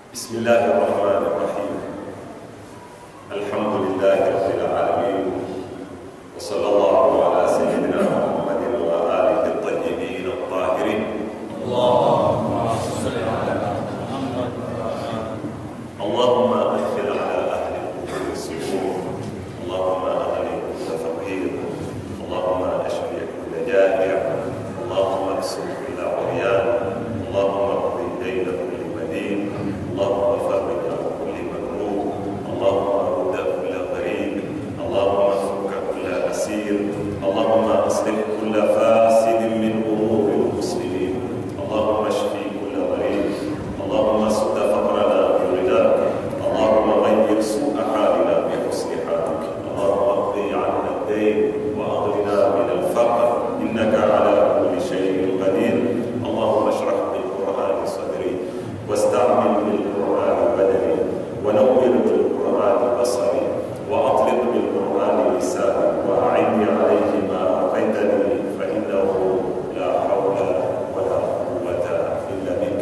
بسم الله الرحمن الرحيم الحمد لله رب العالمين وصلى الله على سيدنا محمد وآله الطيبين الطاهرين اللهم صل على محمد اللهم أدخل على أهل القبور السرور اللهم أهل كل فقير اللهم اشفي كل جائع اللهم اكسر كل عريان اللهم اقضي دين كل مدين اللهم فرج عن كل مكروه اللهم رد كل غريب اللهم فك كل اسير اللهم اصلح كل فاسد من امور المسلمين اللهم اشفي كل غريب اللهم سد فقرنا بغناك اللهم غير سوء حالنا بحسن حالك اللهم اقضي عنا الدين واغننا من الفقر انك على كل شيء قدير اللهم اشرح بالقران صدري واستعمل بالقران بدني ونور بالقران بصري واطلق بالقران لساني واعني عليه ما اعطيتني فانه لا حول ولا قوه الا بك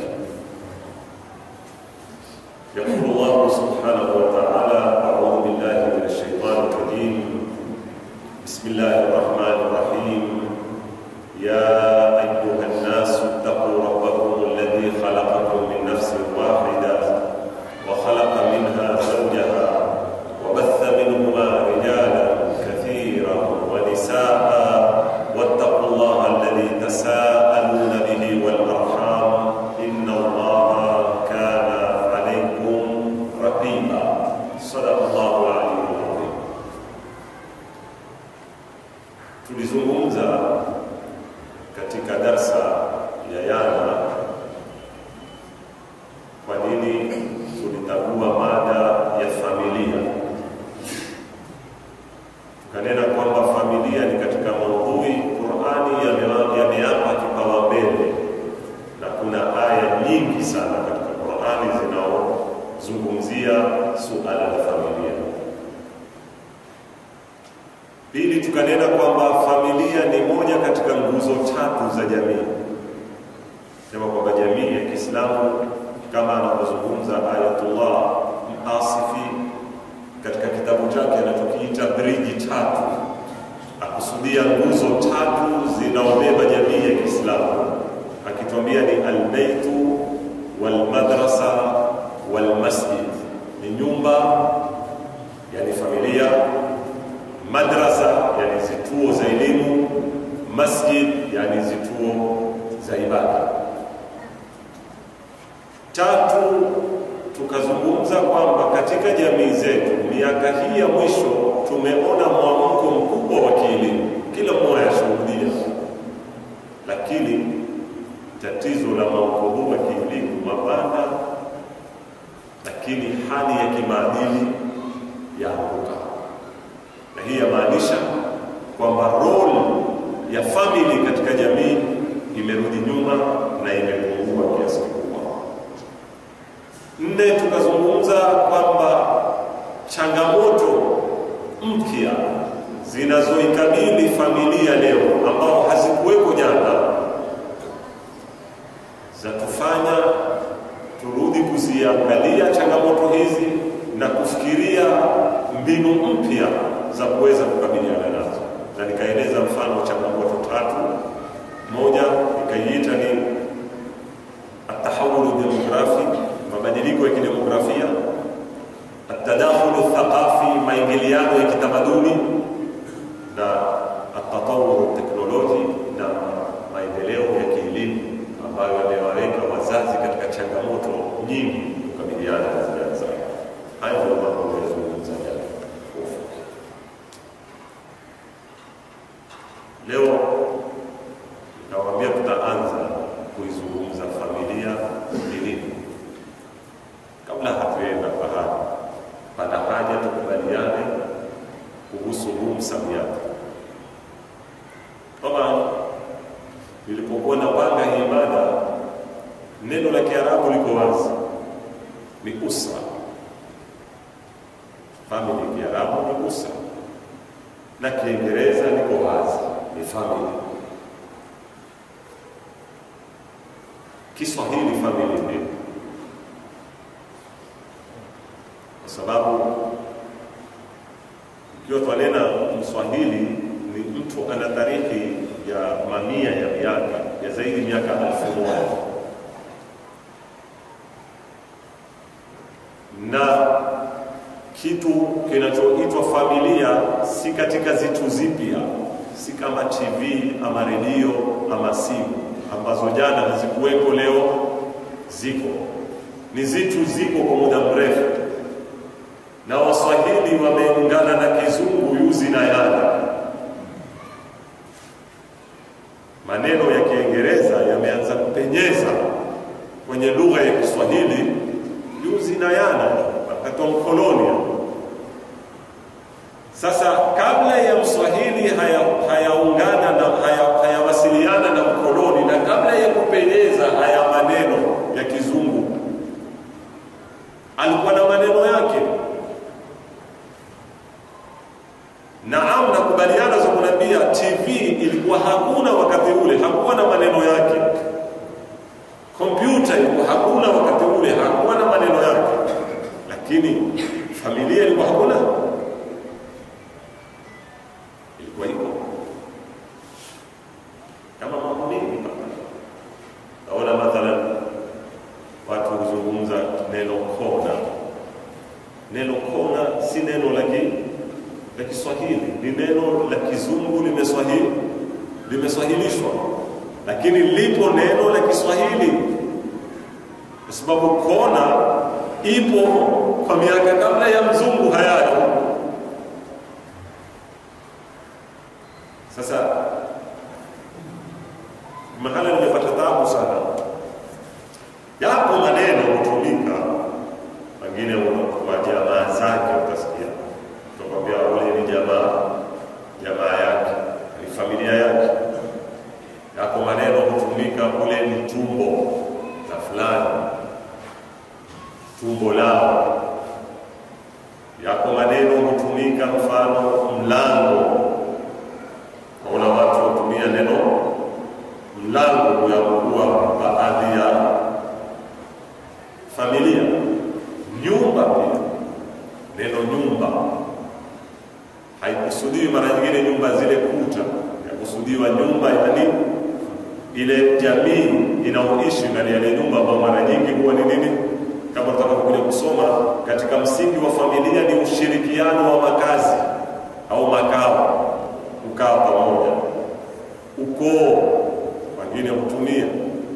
يقول الله سبحانه وتعالى أعوذ بالله من الشيطان الرجيم بسم الله الرحمن الرحيم يا أيها الناس اتقوا ربكم الذي خلقكم من نفس واحدة وخلق منها زوجها وبث منهما رجالا كثيرا ونساء واتقوا الله الذي تساءلون به والأرحام إن الله كان عليكم رقيبا صدق الله العلي العظيم tulizungumza katika darsa ya yana kwa nini tulitagua mada ya familia tukanena kwamba familia ni katika maudhui qurani yame- yameapa kipaumbele na kuna aya nyingi sana katika qurani zinaozungumzia suala la familia Pili, tukanena kwamba familia ni moja katika nguzo tatu za jamii. Sema kwamba jamii ya Kiislamu kama anavyozungumza Ayatullah Asifi katika kitabu chake anachokiita Briji Tatu, akusudia nguzo tatu zinaobeba jamii ya Kiislamu, akituambia ni albeitu walmadrasa walmasjid, ni nyumba, yani familia madrasa yani zituo za elimu, masjid yani zituo za ibada. Tatu, tukazungumza kwamba katika jamii zetu miaka hii ya mwisho tumeona mwamko mkubwa wa kielimu, kila mmoja ashuhudia, lakini tatizo la mwamko huu wa kielimu mapanda, lakini hali ya kimaadili yaanguka na hii yamaanisha kwamba role ya family katika jamii imerudi nyuma na imepungua kiasi kikubwa. Nne, tukazungumza kwamba changamoto mpya zinazoikabili familia leo ambao hazikuweko jana za kufanya turudi kuziangalia changamoto hizi na kufikiria mbinu mpya za kuweza kukabiliana nazo, na nikaeleza mfano wa changamoto tatu. Moja nikaiita ni atahawulu demografi, mabadiliko ya kidemografia, atadakhulu thaqafi, maingiliano ya kitamaduni, na atatawuru teknoloji na maendeleo ya kielimu ambayo yamewaweka wazazi katika changamoto nyingi kukabiliana na vijana zao. Hayo ndio mambo yanayozungumza jana kwa ufupi. Leo nawaambia tutaanza kuizungumza familia ni nini. Kabla hatuenda pahali, pana haja tukubaliane kuhusu huu msamiati. Kama nilipokuwa napanga hii mada, neno la Kiarabu liko wazi, ni usra. Family Kiarabu ni usra, na Kiingereza liko wazi, ni family. Kiswahili family nini? sababu ikiwa twanena Mswahili ni mtu ana tarikhi ya mamia ya miaka ya zaidi miaka elfu moja na kitu kinachoitwa familia si katika zitu zipya, si kama TV ama redio ama simu ambazo jana hazikuwepo, leo ziko. Ni zitu ziko kwa muda mrefu, na Waswahili wameungana na Kizungu yuzi na yana. Maneno ya Kiingereza yameanza kupenyeza kwenye lugha ya Kiswahili yuzi na yana wakati wa mkolonia. Sasa kabla ya Mswahili hayaungana haya na hayawasiliana haya na mkoloni na kabla ya kupenyeza haya maneno ya Kizungu, alikuwa na maneno yake. Naam, nakubaliana za kunambia, TV ilikuwa hakuna wakati ule, hakuwa na maneno yake. Kompyuta ilikuwa hakuna wakati ule, hakuwa na maneno yake, lakini familia ilikuwa hakuna, ilikuwa iko kama mambo mengi hapa. Naona mathalan watu huzungumza neno kona. Neno kona si neno la la Kiswahili, ni neno la Kizungu limeswahili limeswahilishwa, lakini lipo neno la Kiswahili kwa sababu kona ipo kwa miaka kabla ya mzungu hayayo. Sasa mahala nimepata tabu sana, yapo maneno hutumika, wengine wa jamaa zake utasikia utakwambia ule ni jamaa jamaa yake ni familia yake. Yako maneno hutumika, ule ni tumbo la fulani, tumbo lao. Yako maneno hutumika, mfano mlango. Kuna watu hutumia neno mlango kuyakuwa baadhi ya familia. Nyumba pia, neno nyumba haikusudiwi mara nyingine nyumba zile kuta, yakusudiwa nyumba, yani ile jamii inaoishi ndani ya ile nyumba, ambayo mara nyingi huwa ni nini, kama tutakapokuja kusoma katika msingi wa familia ni ushirikiano wa makazi au makao, kukaa pamoja. Ukoo wengine hutumia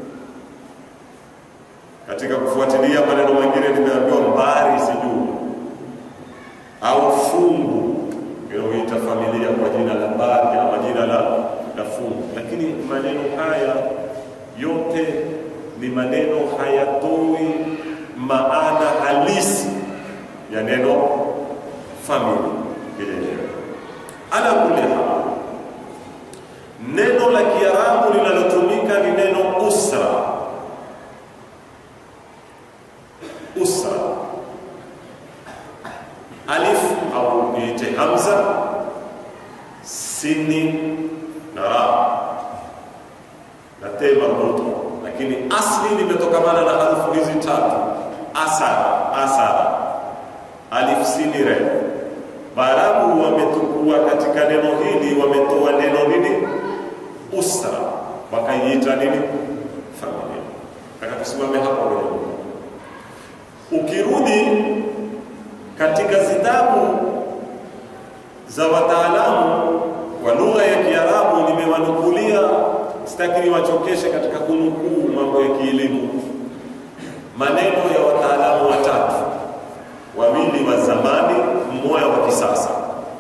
katika kufuatilia maneno mengine, nimeambiwa mbari, sijui au fungu huita familia kwa jina la bari ama jina la, la fungu, lakini maneno haya yote ni maneno hayatoi maana halisi ya neno famili ile. Ala kulli hal, neno la Kiarabu linalotumika ni neno usra. Usra alif au niite hamza sini na ra na te marbuta, lakini asli limetokamana na harufu hizi tatu: asara, asara, alif sini re. Baarabu wametukua katika neno hili, wametoa neno nini, usra, wakaiita nini, familia. Taka tusimame hapo leo. Ukirudi katika zitabu za wataalamu wa lugha ya Kiarabu nimewanukulia, sitaki niwachokeshe katika kunukuu mambo ya kielimu, maneno ya wataalamu watatu, wawili wa zamani, mmoja wa kisasa.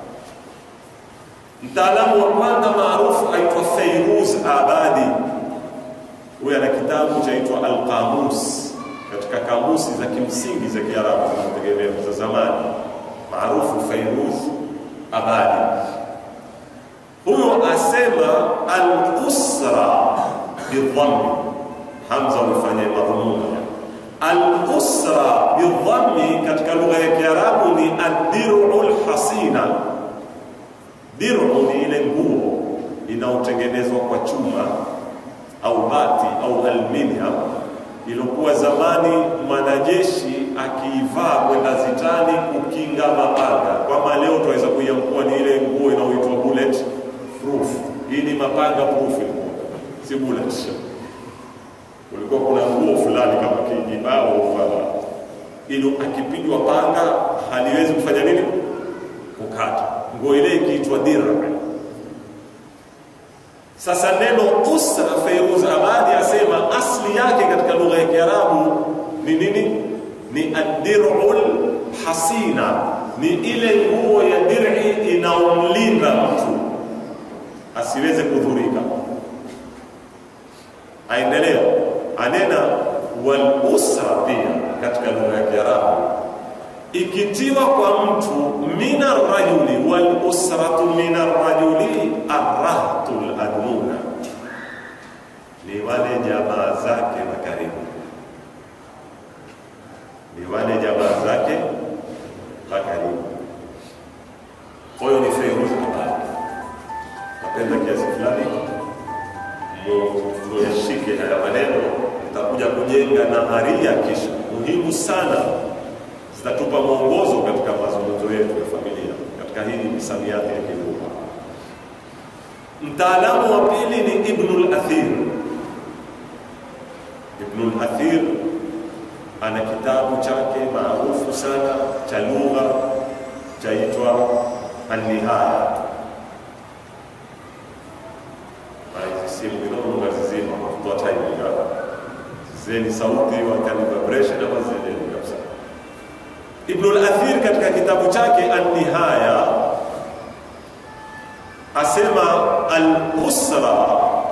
Mtaalamu wa kwanza maarufu aitwa Feiruz Abadi, huyo ana kitabu chaitwa Alqamus katika kamusi za kimsingi za Kiarabu zinategemea za zamani, maarufu Fairuz Abadi. Huyo asema al-usra bidhammi, hamza ulifanya madhumuni. Al-usra bidhammi katika lugha ya Kiarabu ni ad-dir'u al-hasina. Dir'u ni ile nguo inayotengenezwa kwa chuma au bati au aluminium iliokuwa zamani mwanajeshi akiivaa kwenda zitani kukinga mapanga, kwamba leo tunaweza kuiamkua ni ile nguo inayoitwa bullet proof. Hii ni mapanga proof, ilikuwa si bullet. Kulikuwa kuna nguo fulani kama kijibao fala, ili akipigwa panga haliwezi kufanya nini? Kukata. Nguo ile ikiitwa dira. Sasa neno usra, Feiruz Abadi asema asli yake katika lugha ya Kiarabu ni nini? Ni adirul hasina, ni ile nguo ya dir'i inaomlinda mtu asiweze kudhurika. Aendelea anena wal usra pia katika lugha ya Kiarabu ikitiwa kwa mtu min arrajuli wal usratu min arrajuli arrahtul admuna, ni wale jamaa zake wa karibu, ni wale jamaa zake wa karibu. Kwa hiyo ni Feiruz Abadi. Napenda kiasi fulani muyashike haya maneno, itakuja kujenga nadharia kisha muhimu sana zitatupa mwongozo katika mazungumzo yetu ya familia katika hii misamiati ya kilugha. Mtaalamu wa pili ni Ibnul Athir. Ibnul Athir ana kitabu chake maarufu sana cha lugha chaitwa An-Nihaya. Simu kidogo ngazizima kutoa time zeni sauti wakani vibration ama zeni kabisa. Ibnul Athir katika kitabu chake An-Nihaya asema al-usra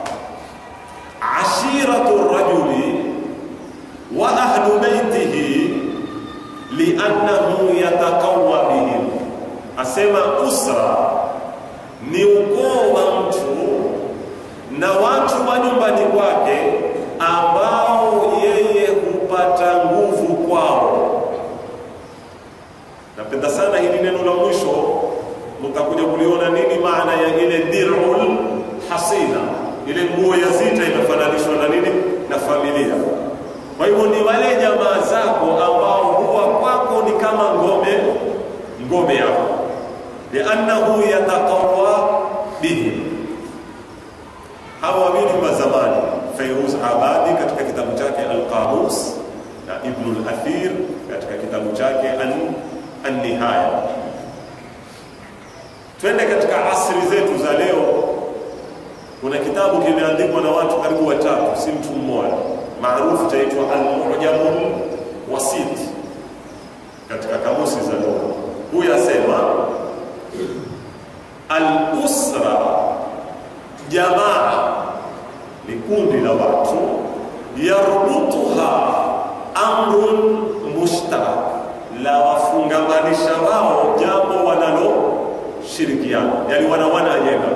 ashiratu rajuli wa ahlu baitihi liannahu yataqawwa bihim, asema usra ni ukoo wa mtu na watu wa nyumbani kwake ambao yeye hupata nguvu kwao. Napenda sana hili neno la mwisho, mtakuja kuliona nini maana ya ile dirul hasina, ile nguo ya zita imefananishwa na nini? Na familia. Kwa hivyo ni wale jamaa zako ambao huwa kwako ni kama ngome, ngome yako, liannahu yataqawa bihim. Hawa wawili wa zamani, Fairuz Abadi katika kitabu chake Al-Qamus na Ibnul Athir katika kitabu chake An An-Nihaya. Twende katika asri zetu za leo. Kuna kitabu kimeandikwa na watu karibu watatu, si mtu mmoja, maarufu chaitwa Al-Mu'jamul Wasit katika kamusi za lugha. Huyu asema al-usra, jamaa ni kundi la watu, yarbutuha amrun mushtarak la wafungamanisha wao jambo wanaloshirikiana, yani wanawana ajenda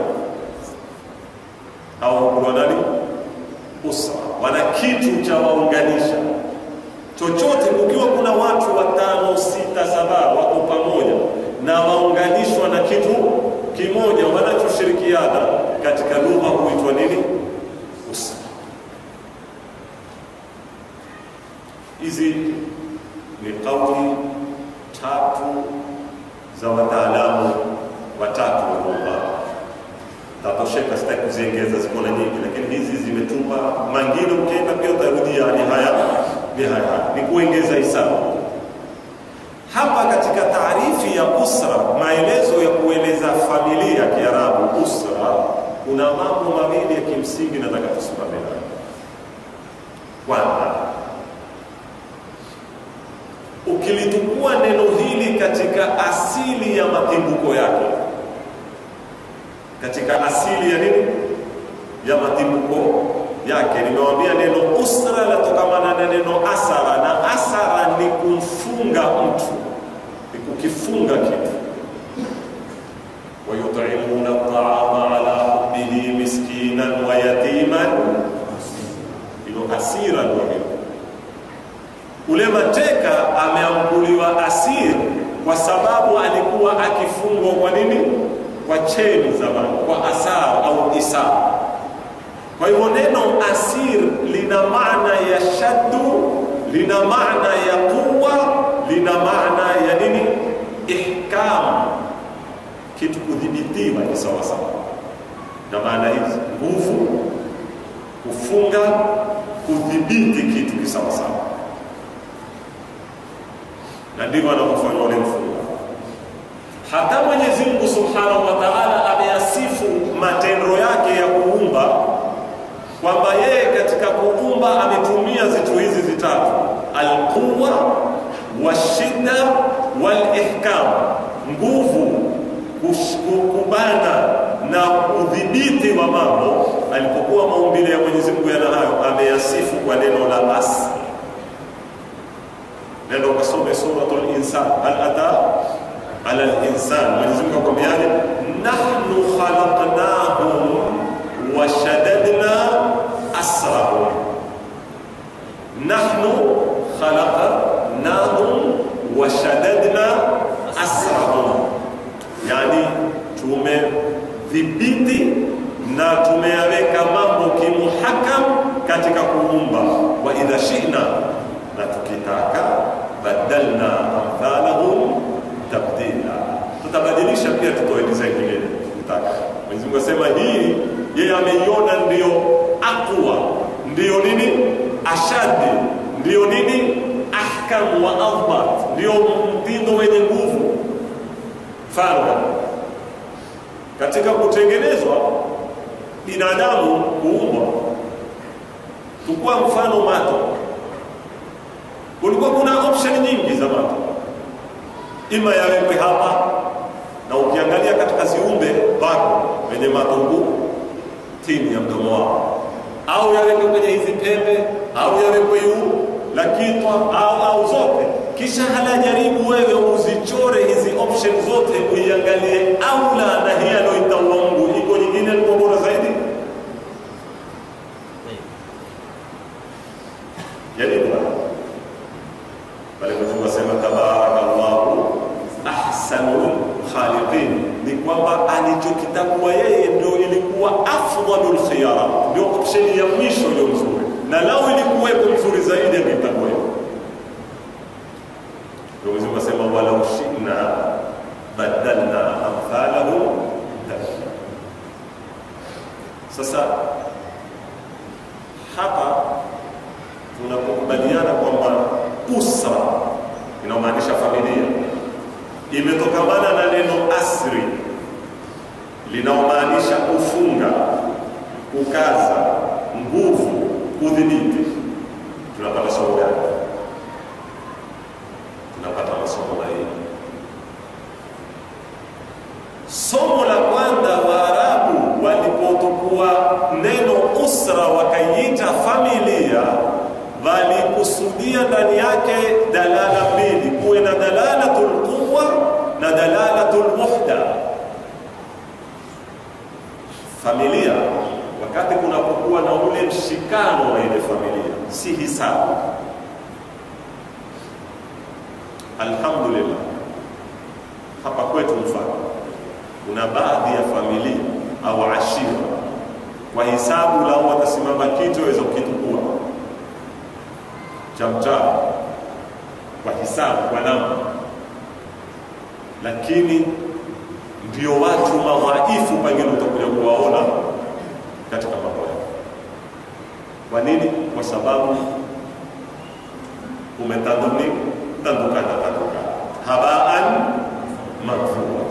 au wanani usra, wana kitu cha waunganisha chochote. Kukiwa kuna watu watano, sita, saba wako pamoja na waunganishwa na kitu kimoja wanachoshirikiana, katika lugha huitwa nini? Usra. Hizi ni kauli tatu za wataalamu watatu wa lugha. Tatosheka, sitaki kuziengeza, ziko na nyingi, lakini hizi zimetupa mangine. Ukienda pia utarudia ni haya ni haya, ni kuongeza hisabu hapa katika taarifi ya usra, maelezo ya kueleza familia ya Kiarabu usra, kuna mambo mawili ya kimsingi nataka tusimame nayo. Kwanza, ukilitukua neno hili katika asili ya matimbuko yake, katika asili ya nini ya matimbuko yake, nimewambia neno usra latokamana na neno asara, na asara ni kumfunga mtu, ni kukifunga kitu. wayutimuna taama ala hubbihi miskinan wa yatiman, ilo asira ndio hilo ule mateka ameambuliwa asir kwa sababu alikuwa akifungwa kwa nini? Kwa cheni zamani, kwa asar au isar. Kwa hivyo neno asir lina maana ya shaddu, lina maana ya quwa, lina maana ya nini? kudhibitiwa ni sawasawa na maana hizi nguvu kufunga kudhibiti kitu kisawasawa na ndivyo anavyofanya ule mfunga hata mwenyezi mungu subhanahu wa taala ameyasifu matendo yake ya kuumba kwamba yeye katika kuumba ametumia zitu hizi zitatu alquwa washidda walihkam nguvu kubana na udhibiti wa mambo alipokuwa maumbile ya mwenyezi mungu yana hayo ameyasifu kwa neno la asli neno kasome suratul insan hal ata ala linsan mwenyezi mungu akwambiaje nahnu khalaqnahum washadadna asrahum nahnu khalaqnahum washadadna asrahum yani tumedhibiti na tumeyaweka mambo kimuhakam katika kuumba wa idha shina na tukitaka badalna amthalahum tabdila tutabadilisha pia tutoe design nyingine tukitaka mwenyezi mungu asema hii yeye ameiona ndiyo aqwa ndiyo nini ashadi ndiyo nini ahkam wa adbat ndiyo mtindo wenye nguvu mfano katika kutengenezwa binadamu kuumbwa tukua mfano mato kulikuwa kuna option nyingi za mato ima yawekwe hapa na ukiangalia katika ziumbe bado wenye mato ngumu chini ya mdomo wao au yawekwe kwenye hizi pembe au yawekwe juu la kitwa au au zote kisha halajaribu wewe uzichore hizi option zote uiangalie aula na hii aloitaua Mungu iko nyingine ilikuwa bora zaidi jaribu pale Mwenyezi Mungu asema tabarakallahu ahsanul khaliqin ni kwamba alichokitagua yeye ndio ilikuwa afdalul khiyara ndio option ya mwisho iliyo mzuri na lao ilikuwepo mzuri zaidi angetagua yeye ndio Mwenyezi Mungu asema walau shina badalna amthalahu tabdila sasa hapa tunapokubaliana kwamba usra inayomaanisha familia imetokamana na neno asri linaomaanisha kufunga kukaza nguvu kudhibiti tunapata somo gani tunapata masomo mawili somo la kwanza waarabu walipotukua neno usra wakaiita familia walikusudia ndani yake dalala mbili kuwe na dalalatul quwa na dalalatul muhda familia wakati kunapokuwa na ule mshikano wa ile familia si hisabu alhamdulillah hapa kwetu mfano kuna baadhi ya familia au ashira kwa hisabu lao watasimama kitu waweza kukitukua cha mtaa kwa hisabu kwa namba lakini ndio watu madhaifu pengine utakuja kuwaona katika mambo yao kwa nini kwa sababu umetanduni tandukana tandukana habaan maghfura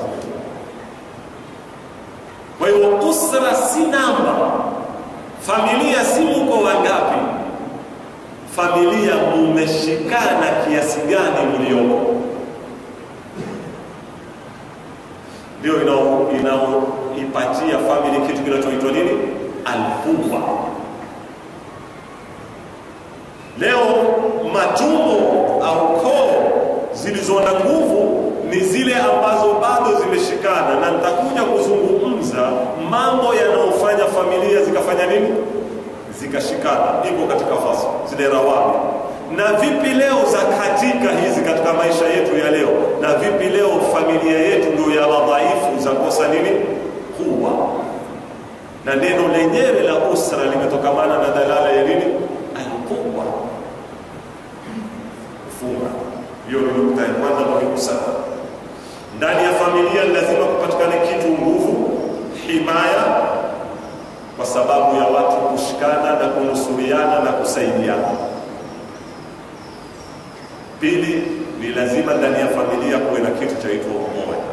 kwa hiyo usra si namba familia si muko wangapi familia mumeshikana kiasi gani mlioko ndio inaoipatia famili kitu kinachoitwa nini alquwa leo matumbo au koo zilizo na nguvu ni zile ambazo bado zimeshikana na nitakuja kuzungumza mambo yanayofanya familia zikafanya nini zikashikana iko katika fasi zile rawabi na vipi leo za katika hizi katika maisha yetu ya leo na vipi leo familia yetu ndio ya wadhaifu za kosa nini kuwa na neno lenyewe la usra limetokamana na dalala ya nini alquwa kufunga hiyo ni nukta ya kwanza muhimu sana ndani ya familia lazima kupatikane kitu nguvu, himaya, kwa sababu ya watu kushikana na kunusuriana na kusaidiana. Pili, ni lazima ndani ya familia kuwe na kitu chaitwa umoja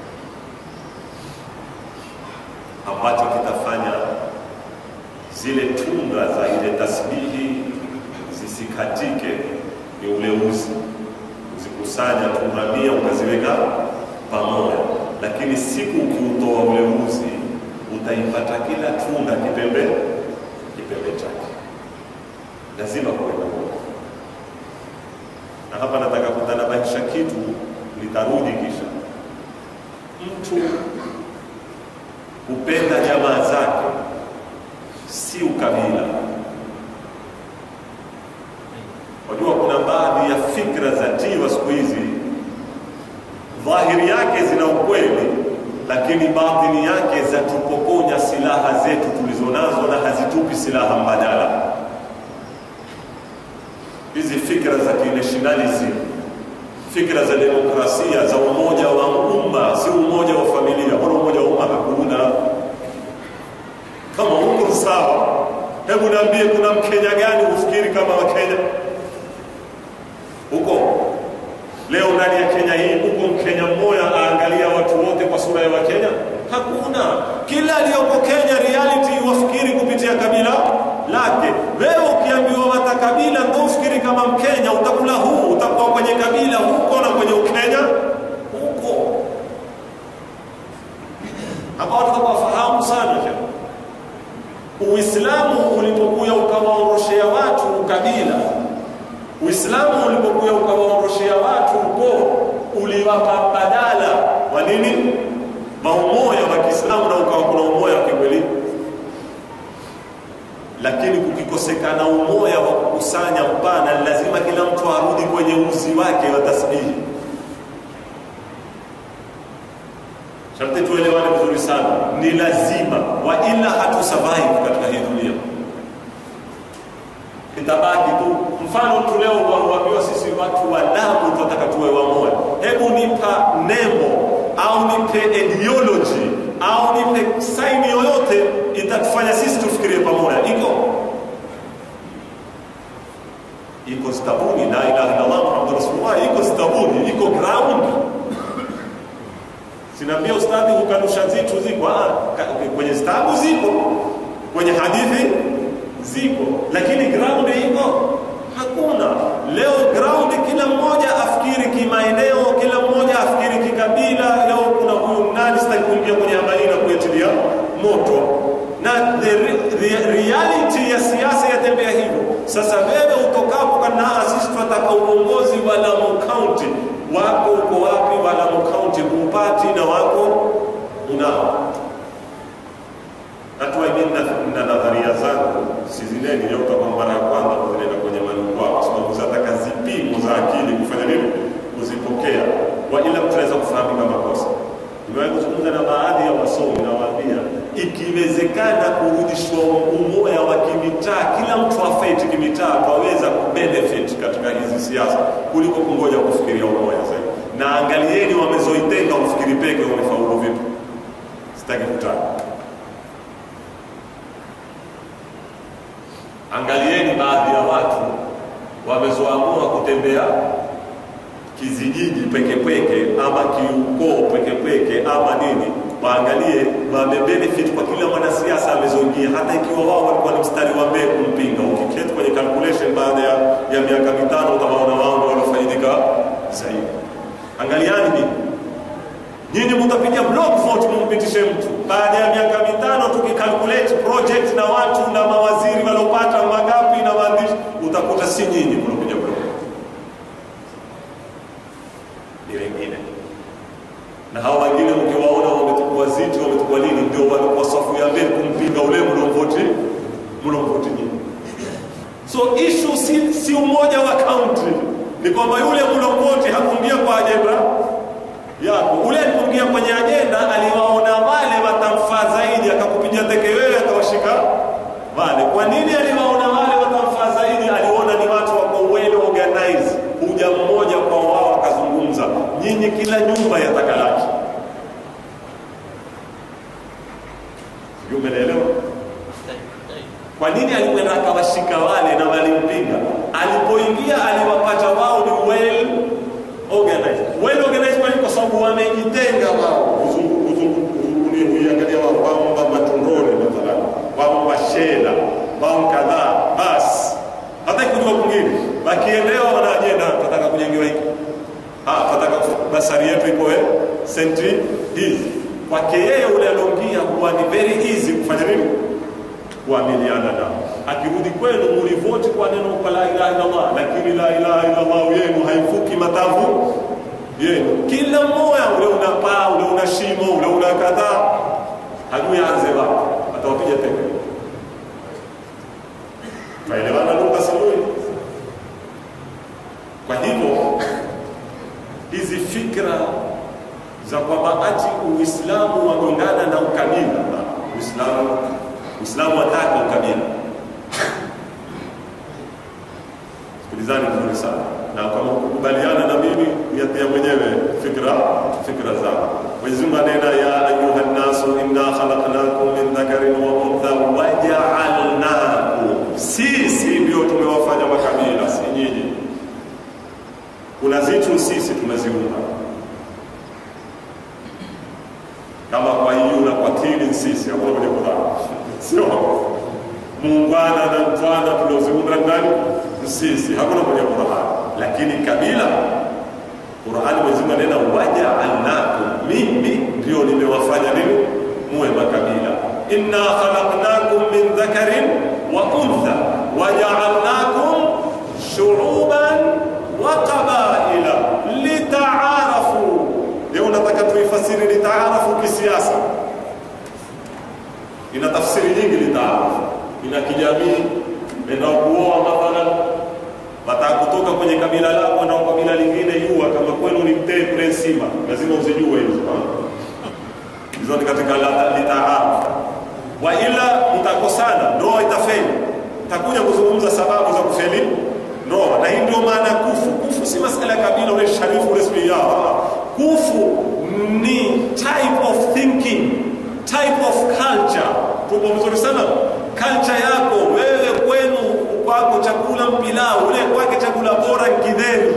ambacho kitafanya zile tunga za ile tasbihi zisikatike. Ni ule uzi uzikusanya tunga mia ukaziweka pamoja, lakini siku ukiutoa ule uzi utaipata kila tunda kipembe kipembe chake. Lazima kuwe na umoja, na hapa nataka kutanabahisha kitu, nitarudi kisha. Mtu kupenda jamaa zake si ukabila. Wajua, kuna baadhi ya fikra za tiwa siku hizi, dhahiri yake zina ukweli, lakini batini yake zatupokonya silaha zetu tulizonazo na hazitupi silaha mbadala. Hizi fikra za kinationalism, fikra za demokrasia, za umoja wa umma, si umoja wa familia. Wala umoja wa umma hakuna. Kama huko sawa, hebu niambie, kuna mkenya gani ufikiri kama Wakenya huko leo ndani ya Kenya hii? Huko mkenya mmoja aangalia watu wote kwa sura ya Wakenya? Hakuna. Kila aliyoko Kenya reality wafikiri kupitia kabila lake. Wewe ukiambiwa wata kabila ndio ufikiri kama Mkenya, utakula huu, utakuwa kwenye kabila huko na kwenye Ukenya huko. Hapa watu wafahamu sana Kenya. Uislamu ulipokuja ukawaondoshea watu ukabila, Uislamu ulipokuja ukawaondoshea watu ukoo, uliwapa badala wa nini? Maumoja wa Kiislamu, na ukawa kuna umoja wa kikweli. Lakini kukikosekana umoja wa kukusanya mpana, lazima kila mtu arudi kwenye uzi wake wa tasbihi. Sharti tuelewane vizuri sana, ni lazima, wa ila hatu survive katika hii dunia, itabaki tu. Mfano tu leo waambiwa sisi watu wa Lamu tunataka tuwe wamoja, hebu nipa nembo au nipe ideology au nipe saini yoyote itatufanya sisi tufikirie pamoja. Iko iko stabuni, la ilaha illallah muhammadu rasulullah, iko stabuni, iko ground Sinaambia ustadhi hukanusha zitu ziko ah, kwenye stabu ziko, kwenye hadithi ziko, lakini ground iko hakuna. Leo ground, kila mmoja afikiri kimaeneo, kila mmoja afikiri kikabila. Leo kuna huyu nani, sitaki kuingia kwenye habari na kuetilia moto, na the, the reality ya siasa yatembea hivyo. Sasa wewe utokapo kana sisi tunataka uongozi wa Lamu County wako uko wapi? wa Lamu County huupati na wako unao. Hatua mimi na nadharia zangu sizineni leo kwa mara ya kwanza kuzileta kwenye majukwaa, kwa sababu zataka zipimo za akili kufanya nini, kuzipokea kwa ila mtu anaweza kufahamika makosa. Nimewahi kuzungumza na baadhi ya wasomi na waambia, ikiwezekana kurudishwa umoja wa kimitaa, kila mtu afeti kimitaa, twaweza kubenefit katika hizi siasa kuliko kungoja kufikiria umoja zaidi. Na angalieni wamezoitenga ufikiri peke wamefaulu vipi? Sitaki kutaka Angalieni baadhi ya watu wamezoamua kutembea kizijiji peke peke ama kiukoo peke peke ama nini, waangalie wamebenefit kwa kila mwanasiasa amezoingia, hata ikiwa wao walikuwa ni mstari wa mbele kumpinga. Ukiketi kwenye calculation baada ya, ya miaka mitano utawaona wao ndio wanafaidika zaidi. Angaliani nini Nyinyi mtapiga block vote mumpitishe mtu. Baada ya miaka mitano tukikalculate project na watu na mawaziri waliopata mangapi na waandishi, utakuta si nyinyi mlopiga block, ni wengine. Na hawa wengine mkiwaona wametukua ziti, wametukua nini, ndio walikuwa safu ya mbele kumpinga ule mlomvoti mlomvoti nyinyi. So issue si, si umoja wa country, ni kwamba yule mlomvoti hakuingia kwa ajenda yako ule alipoingia kwenye ajenda aliwaona wale watamfaa zaidi, akakupiga teke wewe, akawashika wale. Kwa nini aliwaona wale watamfaa zaidi? Aliona ni watu wako well organized, huja mmoja kwa wao akazungumza, nyinyi kila nyumba yataka laki. Sijui umenielewa? Kwa nini alikwenda akawashika wale na walimpinga? Alipoingia aliwapata wao ni well organized. Well organized kwa nini? Kwa sababu wamejitenga wao, kuzungu- kuzungu- kuzungulia kuiangalia wao, wao matundoni mathalan, wao mashela, wao kadhaa, basi hata kujua kwingine wakielewa wana ajenda, tunataka kujengewa hiki Ah, tunataka basari yetu iko eh, senti hizi. Kwake yeye ule alongia huwa ni very easy kufanya nini? kuamiliana nao. Akirudi kwenu mulivoti kwa neno kwa la ilaha illallah, lakini la ilaha illallah yenu haifuki matavu yenu. Kila mmoja ule una paa, ule una shimo, ule una kadhaa, hajui aanze wapi, atawapiga teke. Maelewana lugha sijui. Kwa hivyo hizi fikra za kwamba ati Uislamu wagongana na ukabila, Uislamu Uislamu hataka ukabila. Sikilizani vizuri sana, na kama kukubaliana na mimi yatia mwenyewe fikra fikra zao. Mwenyezi Mungu anena ya ayuha nnasu inna khalaqnakum min dhakarin wa untha waja'alnakum, sisi ndio tumewafanya makabila, si nyinyi. Kuna zitu sisi tumeziumba kama kwa hiyo na kwa tili sisi hakuna kwenye Qur'an, sio muungwana na mtwana tulioziunda ndani sisi, hakuna kwenye Qur'an. Lakini kabila, Qur'an Mwenyezi Mungu anena waja'alnakum, mimi ndio nimewafanya nini muwe makabila. Inna khalaqnakum min dhakarin wa untha waja'alnakum shu'uban wa qabaila litaarafu Leo nataka tuifasiri litaarafu kisiasa. Ina tafsiri nyingi litaarafu, ina kijamii, enda kuoa mathalan, wataka kutoka kwenye kabila lako na kabila lingine, jua kama kwenu ni mtee kule Nsima, lazima uzijue hizo hizo ni katika la- litaarafu. Wa ila mtakosana, ndoa itafeli. Takuja kuzungumza sababu za kufeli ndoa, na hii ndio maana kufu. Kufu si masala ya kabila, ule sharifu ule sijui yao kufu ni type of thinking type of culture tupo vizuri sana culture yako wewe kwenu kwako chakula mpilau ule kwake chakula bora ngidheri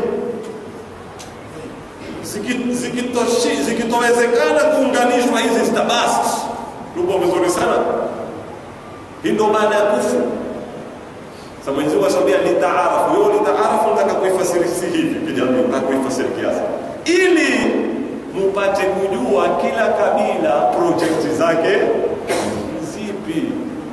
Ziki- zikitoshi- zikitowezekana kuunganishwa hizi zitabast tupo vizuri sana hii ndio maana ya kufu sasa Mwenyezi Mungu asambia litaarafu. Wewe litaarafu nataka kuifasiri si hivi kijamii, nataka kuifasiri kiasi. Ili mupate kujua kila kabila project zake zipi.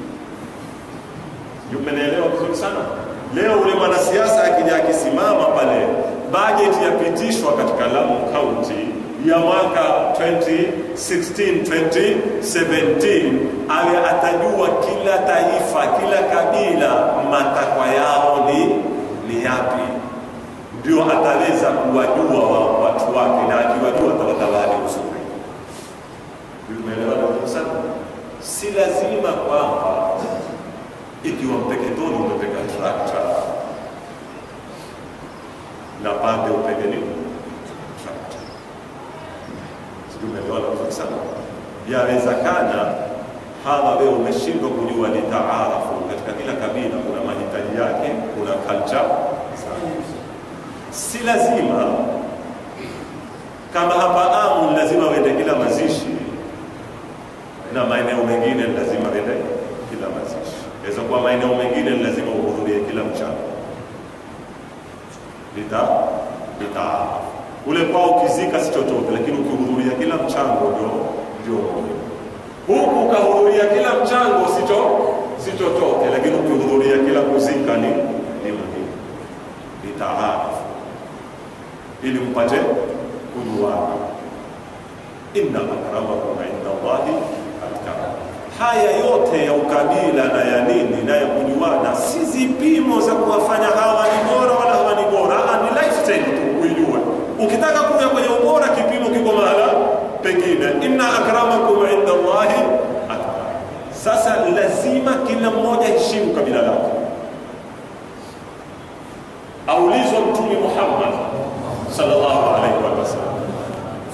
Sijui Umenielewa vizuri sana? Leo ule mwanasiasa akija akisimama pale, budget yapitishwa katika Lamu County ya mwaka 2016 2017, awe atajua kila taifa, kila kabila matakwa yao ni ni yapi, ndio ataweza kuwajua wa watu wake, na akiwajua atawatawali uzuri. Umeelewana vizuri sana? Si lazima kwamba ikiwa Mpeketoni umepeka trakta na pande upege nini trakta, sijui umeelewana vizuri sana. Yawezekana hawa wewe umeshindwa kujua ni taarafu katika kila kabila, kuna mahitaji yake, kuna culture. Si lazima kama hapa Amu lazima wende kila mazishi na maeneo mengine ni lazima wende kila mazishi. Inaweza kuwa maeneo mengine ni lazima uhudhurie kila mchana. Lita litaarafu ule kwao ukizika si chochote, lakini ukihudhuria kila mchango ndio ndio muhimu. Huku ukahudhuria kila mchango sicho si chochote, lakini ukihudhuria kila kuzika ni ni muhimu. Litaarafu ili mpate kujuana. Inna akramakum inda Allahi atqakum. Haya yote ya ukabila na ya nini na ya kujuana si zipimo za kuwafanya hawa ni bora wala hawa ni bora, Ah, ni lifestyle tu kuijua. Ukitaka kuja kwenye ubora, kipimo kiko mahala pengine. Inna akramakum inda Allahi atqakum. Sasa lazima kila mmoja heshimu kabila lake. Aulizwa Mtume Muhammad sallallahu alaihi wasallam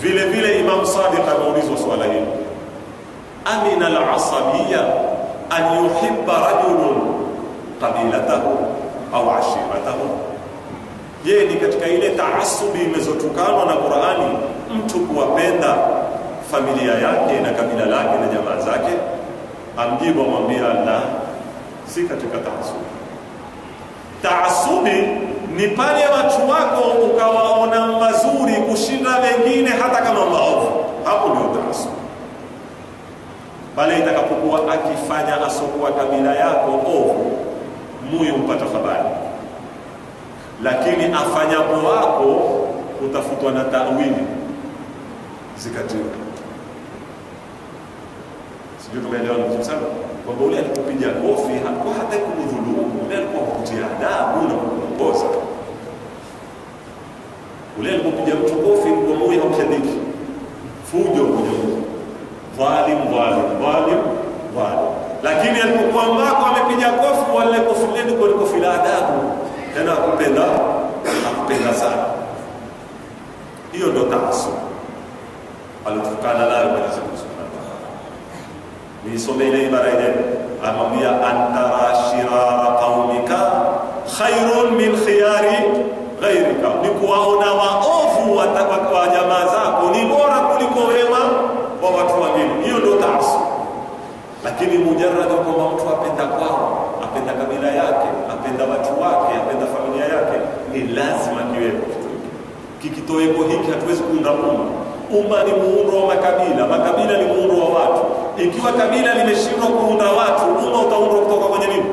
vile vile Imam Sadiq ameulizwa swala hili, amina al-asabiyya an yuhibba rajulun qabilatahu au ashiratahu, je, ni katika ile taasubi imezotukanwa na Qur'ani mtu kuwapenda familia yake na kabila lake na jamaa zake? Amjibu amwambia la, si katika taasubi. Taasubi ni pale watu wako ukawaona mazuri kushinda wengine hata kama maovu, hapo ndio taasubi. Pale itakapokuwa akifanya asokuwa kabila yako ovu, muyo mpata habari, lakini afanyapo wako utafutwa na tawili zikatiwa. Sijui tumeelewa vizuri sana kwamba ule alikupiga kofi hakuwa hata kumdhulumu, ule alikuwa kukutia adabu na kukuongoza. Ule alikupiga mtu kofi kwa moyo haushabiki, fujo kuja dhalim dhalim dhalim dhalim, lakini alipokuwa mbako amepiga kofi, wale kofi lenu kwa kofi la adabu, tena akupenda akupenda sana. Hiyo ndo taasub alitukana nayo Mwenyezi Mungu Subhanahu wa Ta'ala. Niisome ile ibara ile, amwambia antara shirara qaumika khairun min khiyari ghairika, ni kuwaona waovu wa wa jamaa zako ni bora kuliko wema wa watu wengine. Hiyo ndio taasub. Lakini mujarrad kwamba mtu apenda kwao, apenda kabila yake, apenda watu wake, apenda familia yake, ni lazima kiwepo kitu hiki. Kikitoweko hiki hatuwezi kuunda umma. Umma ni muundo wa makabila, makabila ni muundo wa watu. Ikiwa kabila limeshindwa kuunda watu, umma utaundwa kutoka kwenye nini?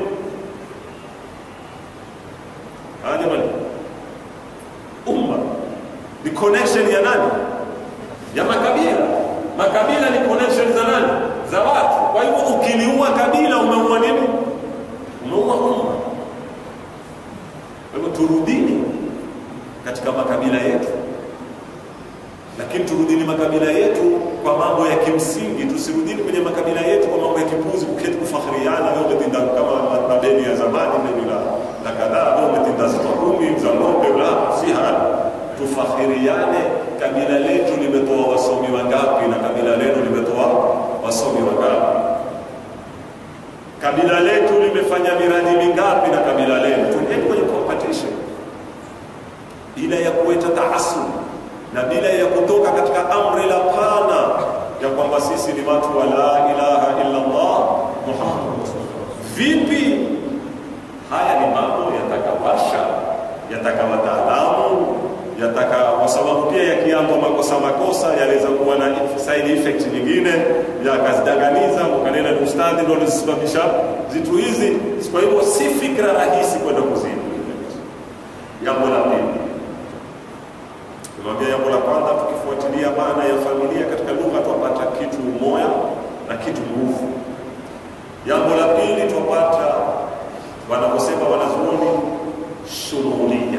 Ah, jamani, umma ni connection ya nani? Ya makabila. Makabila ni connection za nani? Za watu. Kwa hivyo ukiliua kabila, umeua nini? Umeua umma. Kwa hivyo turudini katika makabila yetu lakini turudini makabila yetu kwa mambo ya kimsingi, tusirudini kwenye makabila yetu kwa mambo ya kipuzi, kuketi kufakhiriana. Wewe umetinda kama madeni ya zamani deni la la kadhaa, wewe umetinda zito kumi za ng'ombe, la si hali. Tufakhiriane, kabila letu limetoa wasomi wangapi na kabila lenu limetoa wasomi wangapi? Kabila letu limefanya miradi mingapi na kabila lenu? Tuendeni kwenye competition bila ya kuweta taasub na bila ya kutoka katika amri la pana ya kwamba sisi ni watu wa la ilaha illa Allah Muhammad. Vipi? Haya ni mambo yatakawasha, yataka wataalamu, yataka kwa sababu pia yakiambwa makosa makosa yaweza kuwa na side effect nyingine yakazidanganiza, ukanena ni ustadhi ndio alisababisha zitu hizi. Kwa hivyo si fikra rahisi kwenda kuzini. Jambo la pili Tumwambia jambo la kwanza, tukifuatilia maana ya familia katika lugha twapata kitu umoya na kitu nguvu. Jambo la pili twapata wanaposema wanazuoni shumulia,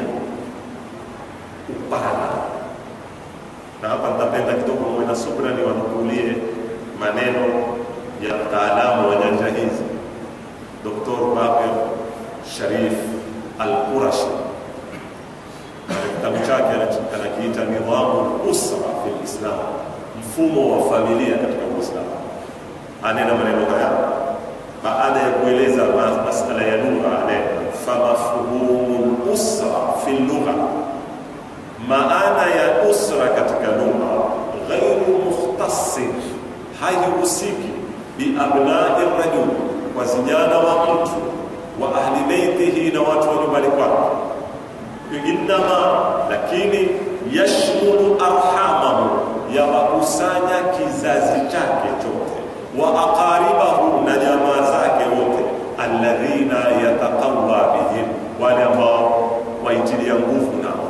upana. Na hapa nitapenda kidogo muwe na subra, ni wanukulie maneno ya mtaalamu wa nyanja hizi, Dr. Bakir Sharif Al-Qurashi kitabu chake anakiita nidhamu usra fi lislam, mfumo wa familia katika Uislamu. Anena maneno haya baada ya kueleza masala ya lugha, anena famafhumu usra fi lugha, maana ya usra katika lugha ghairu mukhtasin, haihusiki biabnai rajul, kwa vijana wa mtu wa ahli beitihi, na watu wa nyumbani kwake innama lakini yashmulu arhamahu, yawakusanya kizazi chake chote, wa aqaribahu, na jamaa zake wote, alladhina yataqawa bihim, wale ambao waitilia nguvu nao.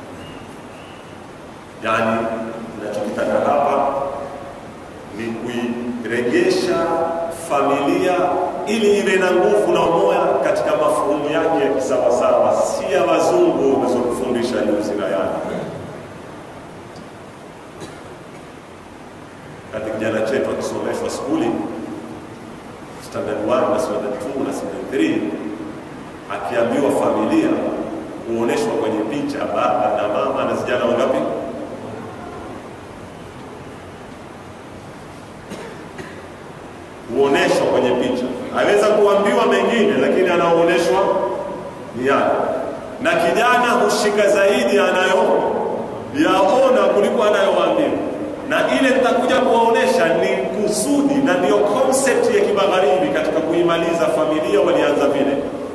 Yani nachokitaka hapa ni kuiregesha familia ili iwe na nguvu na umoja katika mafuhumu yake ya kisawasawa, si ya wazungu wamezokufundisha juzi na yana. Kati kijana chetu akisomeshwa skuli standard 1 na standard 2 na standard 3, akiambiwa familia huoneshwa kwenye picha baba na mama na vijana wangapi? kwenye picha. Aweza kuambiwa mengine, lakini anaonyeshwa ni yale, na kijana hushika zaidi anayo yaona kuliko anayowaambiwa, na ile nitakuja kuwaonesha ni kusudi na ndiyo concept ya kimagharibi katika kuimaliza familia. Walianza vile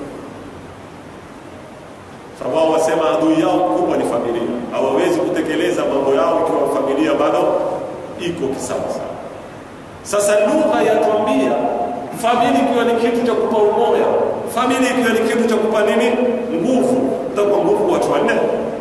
sababu wao wasema adui yao mkubwa ni familia, hawawezi kutekeleza mambo yao ikiwa familia bado iko kisawasawa. Sasa lugha yatuambia famili ikiwa ni kitu cha kupa umoja, famili ikiwa ni kitu cha kupa nini, nguvu. Utakuwa nguvu watu wanne,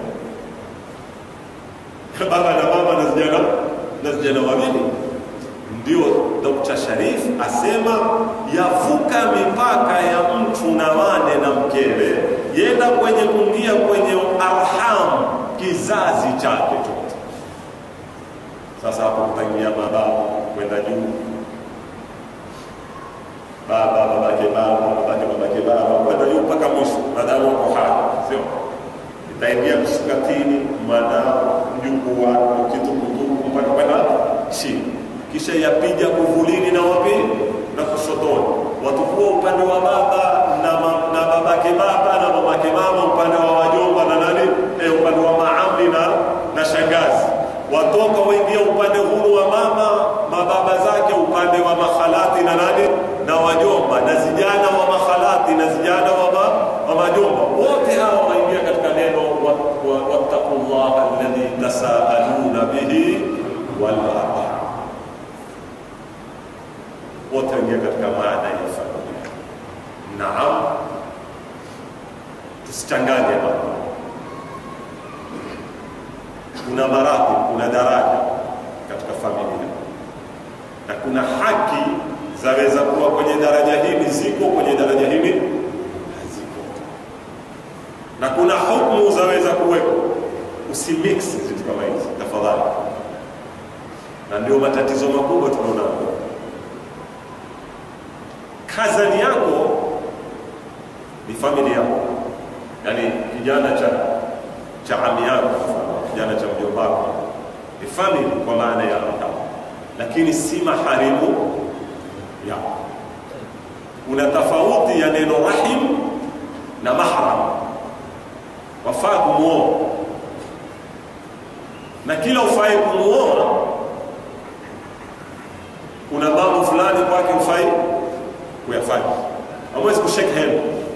baba na mama na vijana na vijana wawili. Ndio Dr. Sharif asema yavuka mipaka ya mtu na wane na mkewe, yenda kwenye kuingia kwenye arham, kizazi chake chote. Sasa hapo kutangia mababu kwenda juu, baba babake baba babake babake baba kwenda juu mpaka mwisho, maadamu wako hai, sio itaingia msikatini, mwanao, mjukuu wako, kitukutuku mpaka kwenda chini, kisha yapija kuvulini na wapi na kushotoni, watakuwa upande wa baba na, ma, na babake baba na mamake mama, upande wa wajomba na nani eh, upande wa maami na, na shangazi watoka waingia upande huu wa mama mababa zake, upande wa makhalati na nani na wajomba, na zijana wa makhalati na zijana wa, ma, wa majomba, wote hawa waingia katika neno wattaqullaha alladhi tasaaluna bihi wal arham, wote waingia katika maana ya familia. Naam, tusichanganye mambo kuna maradhi, kuna daraja katika familia, na kuna haki zaweza kuwa kwenye daraja hili ziko, kwenye daraja hili haziko, na kuna hukumu zaweza kuweko. Usimix vitu kama hizi tafadhali, na ndio matatizo makubwa tunaona. Kazani yako ni familia yako, yaani kijana cha cha ami yako kijana cha mjomba wako ni family kwa maana ya arham, lakini si maharimu yako. Kuna tofauti ya neno rahim na mahram. Wafaa kumuoa na kila ufai kumuoa, kuna mambo fulani kwake ufai kuyafanya. Hamwezi kushake hand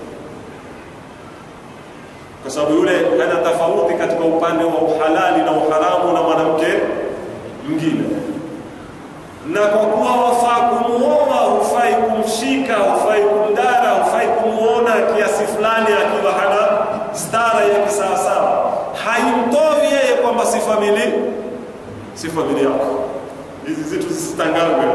kwa sababu yule ana tofauti katika upande wa uhalali na uharamu na mwanamke mwingine, na kwa kuwa wafaa kumuoa, hufai kumshika, hufai kumdara, hufai kumuona kiasi fulani akiwa hana stara ya kisawasawa, haimtoi yeye kwamba si famili si familia yako. Hizi zitu zisitangazwe,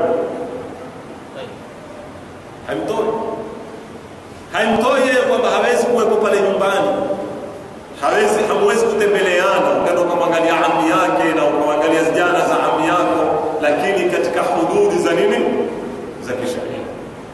haimtoi haimtoi yeye kwamba hawezi kuwepo pale nyumbani hawezi hamwezi kutembeleana, ukaenda ukamwangalia ami yake na ukamwangalia zijana za ami yako, lakini katika hududi za nini za kisheria.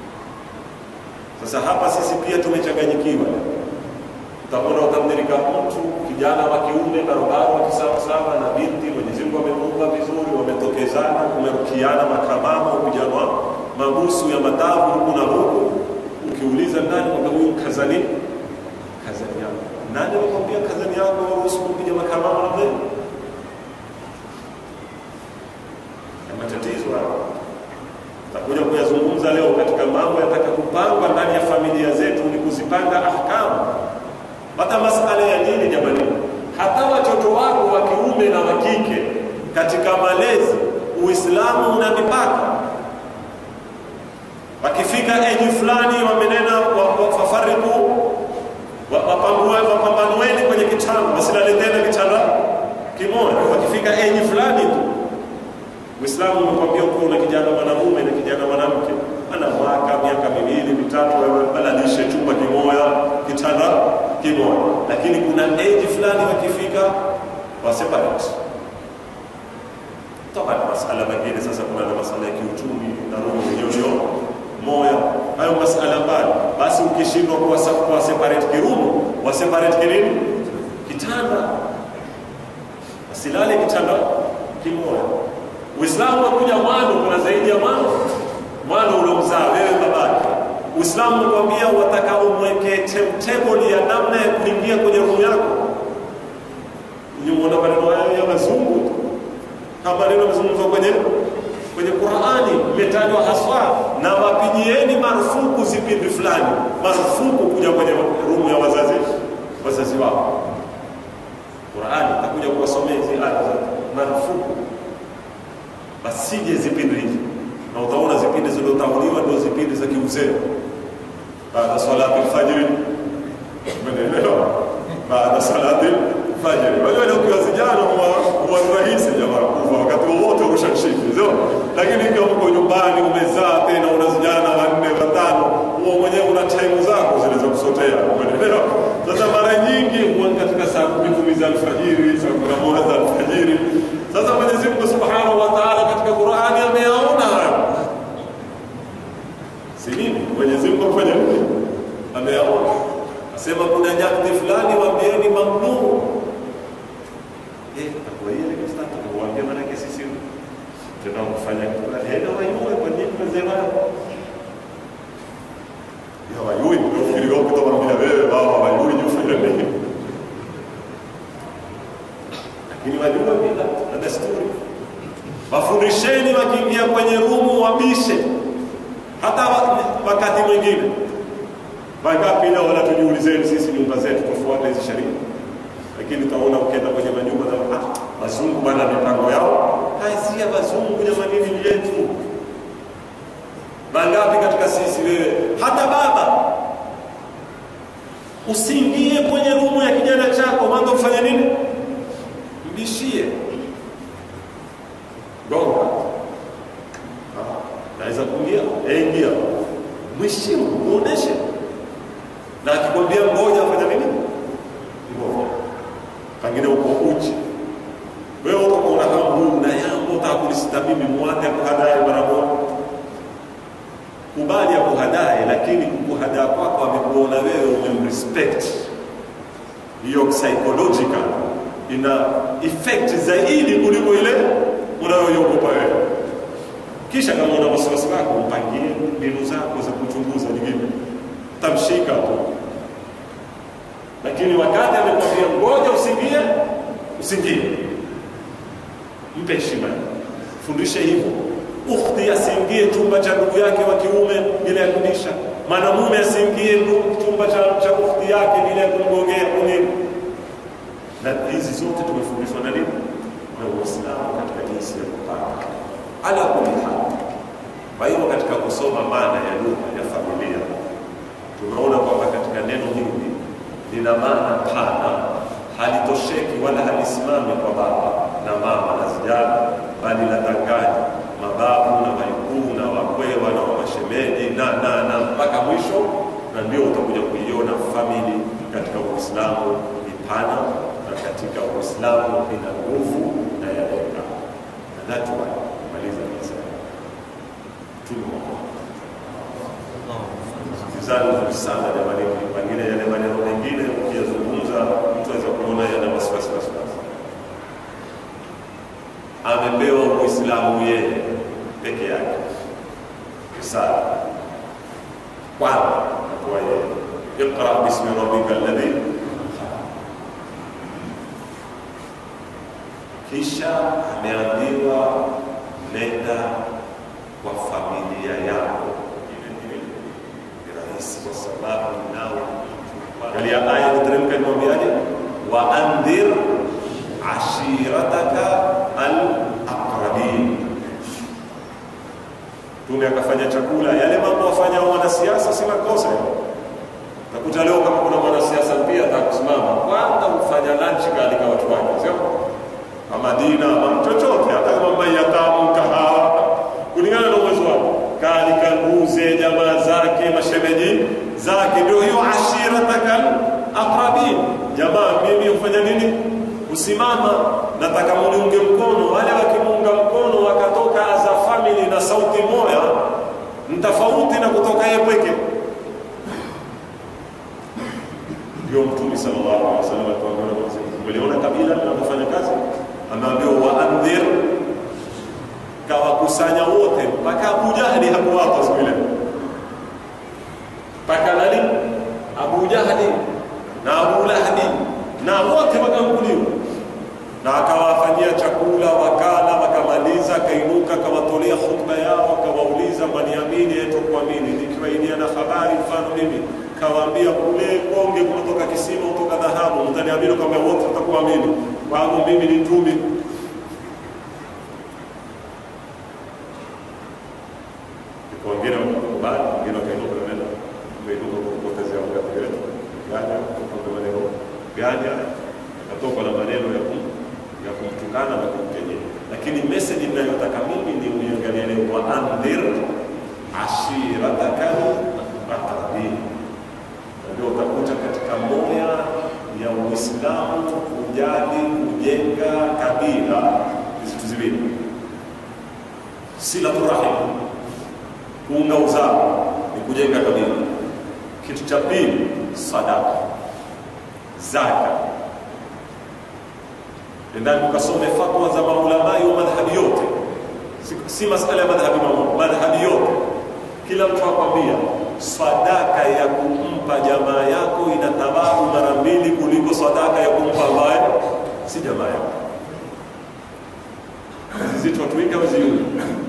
Sasa hapa sisi pia tumechanganyikiwa. Utaona utamdirika mtu kijana wa kiume barobaro wa kisawasawa na binti Mwenyezi Mungu amemuumba vizuri, wametokezana, kumerukiana makamama, kujanwa mabusu ya matavu huku na huku. Ukiuliza ndani kwamba huyu kazani kazani yako nani alikwambia kazani yako waruhusu kupiga makamama na mbele? Na matatizo hayo takuja kuyazungumza leo katika mambo yataka kupangwa ndani ya familia zetu, ni kuzipanga ahkamu. Hata masala ya dini, jamani, hata watoto wako wa kiume na wa kike katika malezi, Uislamu una mipaka. Wakifika eji fulani, wamenena wafafariku wapambanueni kwenye kitanda, wasilale tena kitanda kimoja. Wakifika enyi fulani tu, Uislamu umekwambia kuwa una kijana mwanamume na kijana mwanamke, ana mwaka miaka miwili mitatu, walalishe chumba kimoja, kitanda kimoja, lakini kuna eji fulani wakifika wa separate. Toka na masala mengine sasa, kuna na masala ya kiuchumi na roho hiyo moya hayo masala mbali. Basi ukishindwa kuwa kuwa separate kirumu, wa separate kinini kitanda, wasilale kitanda kimoja. Uislamu wakuja mwanzo, kuna zaidi ya mwanzo mwana uliomzaa wewe babake. Uislamu unakwambia wataka umweke timetable ya namna ya kuingia kwenye roho yako. Unaona maneno haya ya mazungu kama maneno yamezungumzwa kwenye kwenye Qur'ani, imetajwa haswa na wapigieni marufuku vipindi fulani, marufuku kuja kwenye rumu ya wazazi wazazi wao. Qur'ani itakuja kuwasomea hizi aya zote, marufuku basije zipindi hizi, na utaona zipindi zilizotanguliwa ndio zipindi za kiuzee, baada salati alfajiri, umeelewa? Baada salati alfajiri. Wajua leo ukiwa vijana huwa huwa ni rahisi jamaa kufa wakati wowote ushashiki, sio? Lakini ikiwa uko nyumbani umezaa tena una vijana wanne watano, huwa mwenyewe una time zako zile za kusotea, umeelewa? Sasa mara nyingi huwa katika saa kumi kumi za alfajiri, saa kumi na moja za alfajiri. Sasa Mwenyezi Mungu Subhanahu wa Ta'ala katika Qur'ani ameyaona hayo. Si nini? Mwenyezi Mungu afanya nini? Ameyaona. Asema kuna nyakati fulani waambieni mamnuu. Eh, takuwa ile kustata kuambia maana yake sisi tunamfanya kula hela wayue kwa nini mzee wao? Ya wayui ndio fikiri wao kutamwambia wewe baba wayui jufanya nini? lakini wajua mila na desturi. Wafundisheni wakiingia kwenye rumu wabishe, hata wa- wakati mwingine. Wangapi leo wala tujiulizeni sisi nyumba zetu tufuate hizi sheria, lakini utaona ukienda kwenye manyumba na ah, wazungu bana mipango yao haisia wazungu jamani, ni yetu. Wangapi katika sisi wewe, hata baba usiingie kwenye rumu ya kijana chako, mwanzo kufanya nini? mbishie gonga Ah, naweza kuingia Eh, ingia mheshimu muoneshe na akikwambia ngoja afanya nini ngoja pengine uko uchi wewe uko kuna kama huyu na yangu utakulisita mimi mwate kuhadae mara moja kubali akuhadae lakini kukuhadaa kwako amekuona wewe umemrespect hiyo psychological ina effect zaidi kuliko ile unayoiogopa wewe. Kisha kama una wasiwasi wako, mpangie mbinu zako za kuchunguza nyingine, tamshika tu. Lakini wakati amekwambia ngoja usingie, usingie, mpe heshima, fundishe hivyo. Ukhti asiingie chumba cha ndugu yake wa kiume bila ya kudisha, mwanamume asiingie ndu- chumba cha, cha ukhti yake bila ya kumgongea kunini na hizi zote tumefundishwa na nini na Uislamu katika jinsi ya kupanga ala kulli hal. Kwa hivyo katika kusoma maana ya lugha ya familia tunaona kwamba katika neno hili lina maana pana, halitosheki wala halisimami kwa baba na mama na vijana, bali latanganya mababu na waikuu na wakwewa na wamashemeji na na na mpaka mwisho, na ndio utakuja kuiona famili katika Uislamu ni pana na katika Uislamu ina nguvu na yalenga. Na that's why maliza nasema tumo Sikizani vizuri sana jamani, pengine yale maneno mengine ukiyazungumza mtu aweza kuona yana wasiwasi wasiwasi. Amepewa Uislamu yeye peke yake, risala kwanza akuwa yeye, iqra bismi rabbika alladhi kisha ameambiwa nenda kwa familia yako. Ni rahisi kwa sababu nao angalia aya iteremka inamwambiaje, wa andhir ashirataka alaqrabin. Mtume akafanya chakula, yale mambo wafanya wanasiasa si makosa. Takuta leo kama kuna mwanasiasa pia atakusimama kwanza kufanya lunch kaalika watu wake, sio ama dina ama chochote, hata kama mayatamu kahawa, kulingana na uwezo wake, kaalika mbuze, jamaa zake, mashemeji zake, ndio hiyo ashiratakal aqrabin. Jamaa, mimi hufanya nini? Kusimama, nataka muniunge mkono. Wale wakimuunga mkono wakatoka as a family na sauti moja, mtafauti na kutoka yeye pweke. Ndio Mtume sallallahu alaihi wasallam atuambia, uliona kabila linapofanya kazi, ameambiwa waandhir, kawa kakusanya wote mpaka Abu Jahli hakuwapa siku ile, mpaka nani? Abu Jahli na Abu Lahbi na wote wakamkuliwa, na akawafanyia chakula, wakala, wakamaliza, akainuka, akawatolea khutba yao, akawauliza mwaniamini eto kuamini, nikiwaidia na habari mfano mimi kawaambia kule konge kutoka kisima kutoka dhahabu, mtaniamini kwamba wote watakuamini kwangu mimi ni mtumi wengine wakakubali, wengine wakainuka na neno wakainuka kwa kupotezea wakati wetu gani kwa maneno gani akatoka na maneno ya kum ya kumtukana na kumkejeli, lakini message ninayotaka mimi ni uiangalie leo, wa andhir ashiratakal aqrabin. Ndio utakuta katika moya ya Uislamu kujali kujenga kabila vitu ziwili, silatu rahim kuunga uzao ni kujenga kabila. Kitu cha pili, sadaka, zaka. Endani ukasome fatwa za maulamai wa madhhabi yote, si, si masala ya madhhabi mamoja, madhhabi yote. Kila mtu akwambia sadaka ya kumpa jamaa yako ina thawabu mara mbili kuliko sadaka ya kumpa ambaye si jamaa yako. Zito tuika waziuni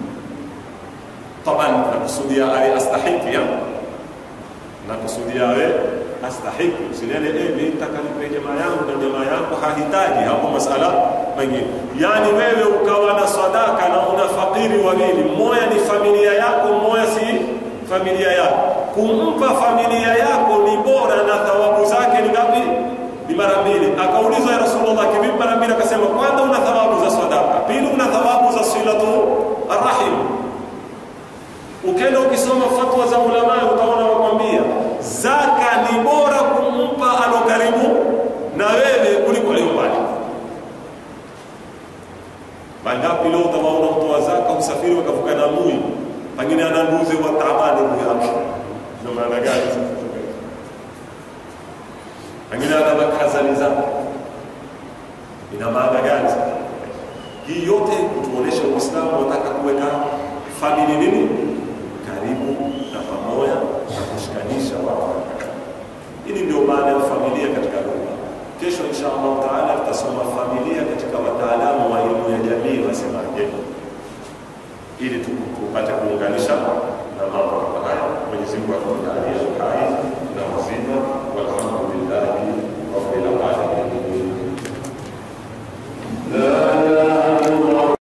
taban nakusudia awe astahiki ya nakusudia awe astahiki usiniane eh mimi nataka nipe jamaa yangu na jamaa yako hahitaji hapo masala mengine yani wewe ukawa na sadaka na una fakiri wawili mmoja ni familia yako mmoja si familia yako kumpa familia yako ni bora na thawabu zake ni ngapi ni mara mbili akaulizwa ya rasulullah kivipi mara mbili akasema kwanza una thawabu za sadaka pili una thawabu za silatu arrahim Ukenda ukisoma fatwa za ulama utaona wakwambia zaka ni bora kumpa alo karibu na wewe kuliko leo mbali. Mangapi leo utawaona mtoa zaka usafiri wakavuka na mui, pengine ana mbuzi wa taabani mui yake. Ndio maana gani sasa? Pengine ana makazani zake. Ina maana gani sasa? Hii yote kutuonesha Uislamu unataka kuweka famili nini karibu na pamoja na kushikanisha watu. Hili ndio maana ya familia katika lugha. Kesho insha Allah taala tutasoma familia katika wataalamu wa elimu ya jamii wasemaje, ili tupate kuunganisha na mambo kama haya. Mwenyezi Mungu atujalie